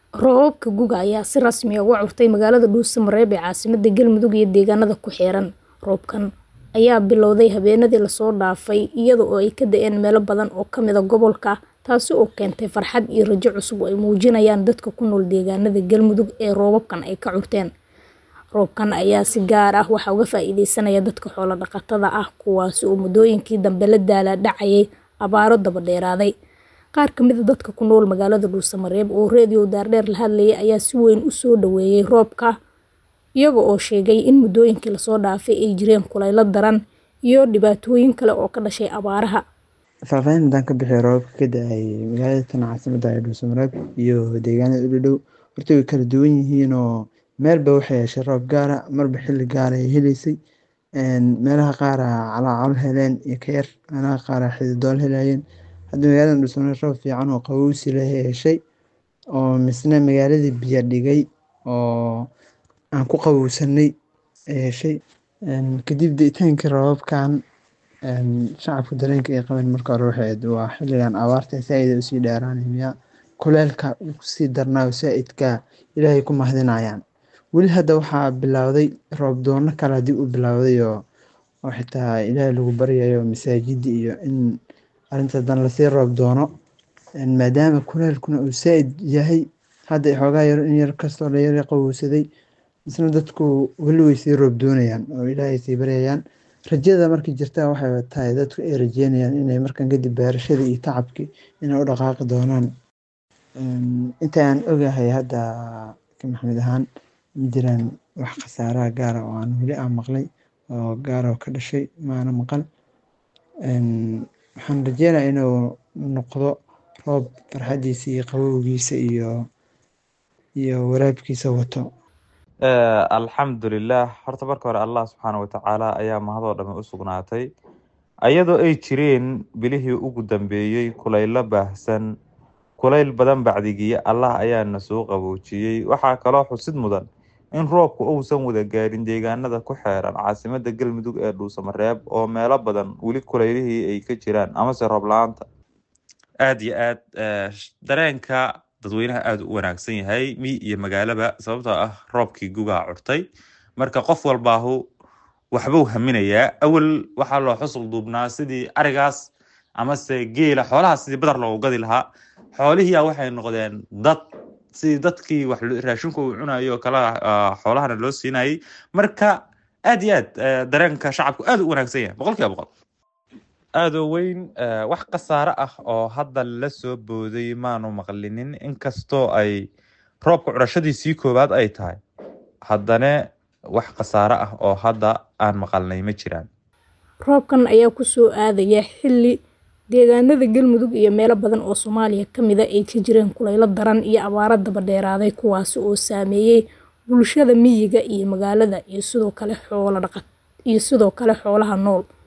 Roobabka gu'ga ayaa si rasmi ah uga curtay magaalada Dhuuso-Mareeb ee caasimadda Galmudug iyo deegaanada ku xeeran. Roobabkan ayaa bilowday habeenadii la soo dhaafay iyada oo ay ka da'een meelo badan oo ka mid ah gobolka, taasi oo keentay farxad iyo rajo cusub oo ay muujinayaan dadka ku nool deegaanada Galmudug ee roobabkan ay ka curteen. Roobabkan ayaa si gaar ah waxaa uga faa'iideysanaya dadka xoolo dhaqatada ah kuwaas oo muddooyinkii dambe la daalaa dhacayay abaaro daba dheeraaday. Qaar ka mid ah dadka ku nool magaalada Dhuuso-Mareeb oo Radio Daardheer la hadlayay ayaa si weyn u soo dhoweeyay roobka, iyaga oo sheegay in muddooyinkii la soo dhaafay ay jireen kulayl daran iyo dhibaatooyin kale oo ka dhashay abaaraha. Faahfaahin haddaan ka bixiyo roobabka ka da'ay magaalada tan caasimadda ah ee Dhuuso-Mareeb iyo deegaanada u dhow horta way kala duwan yihiin oo meelba waxay heshay roob gaar ah marba xilli gaar ah ay heleysay. Meelaha qaar calaacalo heleen iyo ka yar meelaha qaar xididoole helayeen. Hadda magaalada Dhuuso-Mareeb roob fiican oo qabowsi leh ay heshay oo misna magaaladii biyo dhigay oo aan ku qabowsanay ay heshay. Kadib da'itaankii roobabkan shacabka dareenka ay qabeen marka hore waxay ahayd waa xilligan abaarta saaid ay usii dheeraanayaan kuleylka uu kusii darnaayo saaidka Ilaahay ku mahadinayaan. Weli hadda waxaa bilowday roob doono kale dib u bilowday oo xitaa Ilaahay lagu baryayo masaajida iyo in arrinta hadan lasii roob doono maadaama kuleylkuna uu saaid yahay hadda xoogaa yar in yar kastoo la yara qabowsaday misna dadku weli way sii roob doonayaan oo Ilaahay sii baryayaan. Rajada markii jirta waxay tahay dadku ay rajeynayaan inay markan kadib beerashadii iyo tacabkii inay u dhaqaaqi doonaan. Inta aan ogahay hadda ka maxkamid ahaan ma jiraan wax khasaaraha gaar ah oo aan weli aan maqlay oo gaar ah oo ka dhashay ma ana maqal. Waxaan rajeynayaa inuu noqdo roob farxadiisa iyo qabowgiisa iyo iyo waraabkiisa wato. alxamdulilah horta marka hore allah subxaana watacaala ayaa mahadoo dhame u sugnaatay ayadoo ay jireen bilihii ugu dambeeyey kulaylo baahsan kulayl badan bacdigiya allah ayaana soo qaboojiyey waxaa kaloo xusid mudan in roobku uusan wada gaarin deegaanada ku xeeran caasimadda galmudug ee dhuuso-mareeb oo meelo badan weli kulaylihii ay ka jiraan amase roob la-aanta aada iyo aad dareenka dadweynaha aada u wanaagsan yahay mi iyo magaalaba sababtoo ah roobkii gugaa curtay marka qof walbaahu waxbuu haminayaa awal waxaa loo xusul duubnaa sidii arigaas amase geela xoolahaas sidii badar loogu gadi lahaa xoolihiia waxay noqdeen dad sidii dadkii wax raashinku uu cunayo oo kala xoolahana loo siinayay marka aada iyo aad dareenka shacabku aada u wanaagsan yahay boqol kiiba boqol aada oo weyn wax khasaare ah oo hadda la soo booday maanu maqlinin inkastoo ay roobka curashadiisii koowaad ay tahay haddana wax khasaare ah oo hadda aan maqalnay ma jiraan Roobkan ayaa ku soo aadaya xilli deegaanada Galmudug iyo meelo badan oo Soomaaliya ka mid ah ay ka jireen kulaylo daran iyo abaaro daba dheeraaday kuwaas oo saameeyay bulshada miyiga iyo magaalada iyo sidoo kale xoolo dhaqat iyo sidoo kale xoolaha nool.